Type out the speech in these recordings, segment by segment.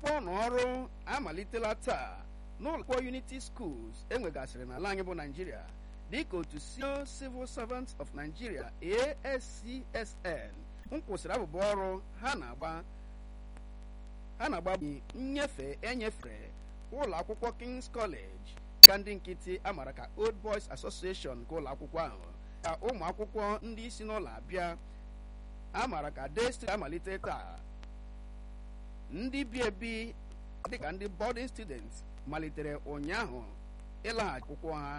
akwụkwọ n'ọrụ amalitela taa n'ụlọakwụkwọ unity schools enwegasịrị n'ala anyị bụ naijiria dịka otu senior civil servants of nigeria ascsn nkwụsịrị abụbụ ọrụ ha na-agba ha na-agba nnyefe enyefere ụlọ akwụkwọ kings college ka ndị nkịtị amara ka old boys association nke ụlọ akwụkwọ ahụ ka ụmụ akwụkwọ ndị isi n'ụlọ abịa amara ka destri amalite taa ndị bi ebi dịka ndị boarding students malitere ụnyaahụ ịlaghachi akwụkwọ ha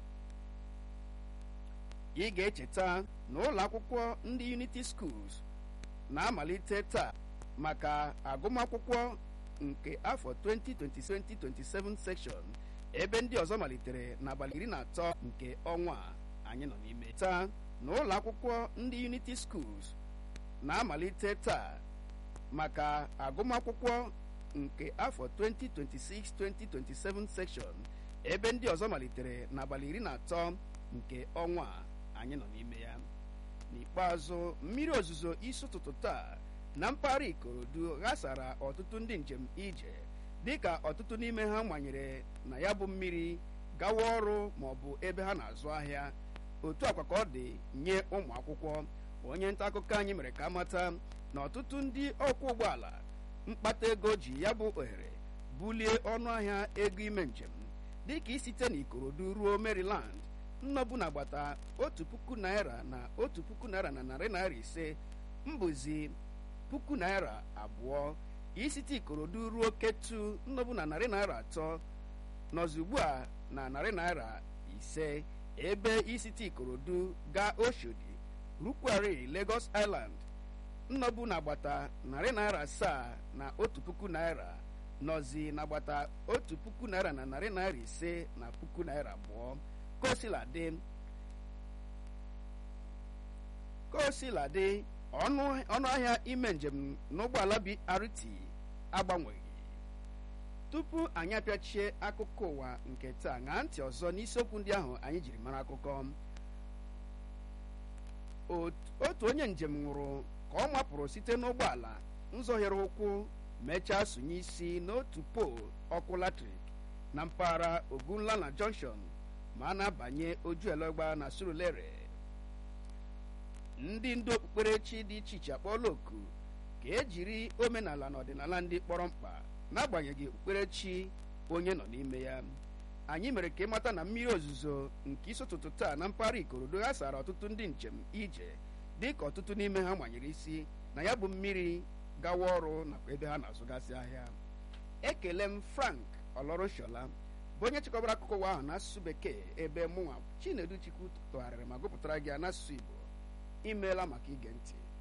ị ga-echeta na ụlọ akwụkwọ ndị unity schools na-amalite taa maka agụmakwụkwọ nke afọ 2026-2027 section ebe ndị ọzọ malitere n'abalị iri na atọ nke ọnwa anyị nọ n'ime taa na ụlọ akwụkwọ ndị unity schools na-amalite taa maka agụmakwụkwọ nke afọ 2026-2027 section ebe ndị ọzọ malitere n'abalị iri na atọ nke ọnwa anyị nọ n'ime ya n'ikpeazụ mmiri ozuzo isi ụtụtụ taa na mpaghara ikorodu ghasara ọtụtụ ndị njem ije dịka ọtụtụ n'ime ha manyere na ya bụ mmiri gawa ọrụ ma ọ bụ ebe ha na-azụ ahịa otu akwa ka ọ dị nye ụmụ akwụkwọ onye nta akụkọ anyị mere ka amata na ọtụtụ ndị ọkwọ ụgbọala mkpata ego ji ya bụ ohere bulie ọnụ ahịa ego ime njem dịka isite n'ikorodu ruo maryland nnọbụ na-agbata otu puku naira na otu puku naira na narị naira ise mbụzi puku naira abụọ isite ikorodu ruo ketu nnọbụ na narị naira atọ nọzi ugbu a na narị naira ise ebe isite ikorodu gaa oshodi rukwari lagos island nnọbụ na-agbata narị naira asaa na otu puku naira nọzi na-agbata otu puku naira na narị naira ise na puku naira abụọ kosiladị kosiladị ọnụ ahịa ime njem n'ụgbọala BRT agbanweghị tupu anyị apịachie akụkọ ụwa nke taa ṅaa ntị ọzọ n'isiokwu ndị ahụ anyị jiri mara akụkọ otu onye njem nwụrụ ka ọ mapụrụ site n'ụgbọala nzọghere ụkwụ mechaa sonye isi n'otu pool ọkụ latrik na mpaghara ogunlana junction ma a na-abanye ojuelegba na surulere ndị ndu okpukperechi dị iche iche akpọọla oku ka ejiri omenala na ọdịnala ndị kpọrọ mkpa n'agbanyeghị okpukperechi onye nọ n'ime ya anyị mere ka ịmata na mmiri ozuzo nke isi ụtụtụ taa na mpaghara ikorodo ghasara ọtụtụ ndị njem ije dị ka ọtụtụ n'ime ha manyere isi na ya bụ mmiri gawa ọrụ nakwa ebe ha na-azụgasị ahịa ekele m frank ọlọrụshola bụ onye chịkọbara akụkọ ụwa ahụ n'asụsụ bekee ebe mụnwa chinedu chukwu tụgharịrị ma gụpụtara gị ya n'asụsụ igbo imeela maka ige ntị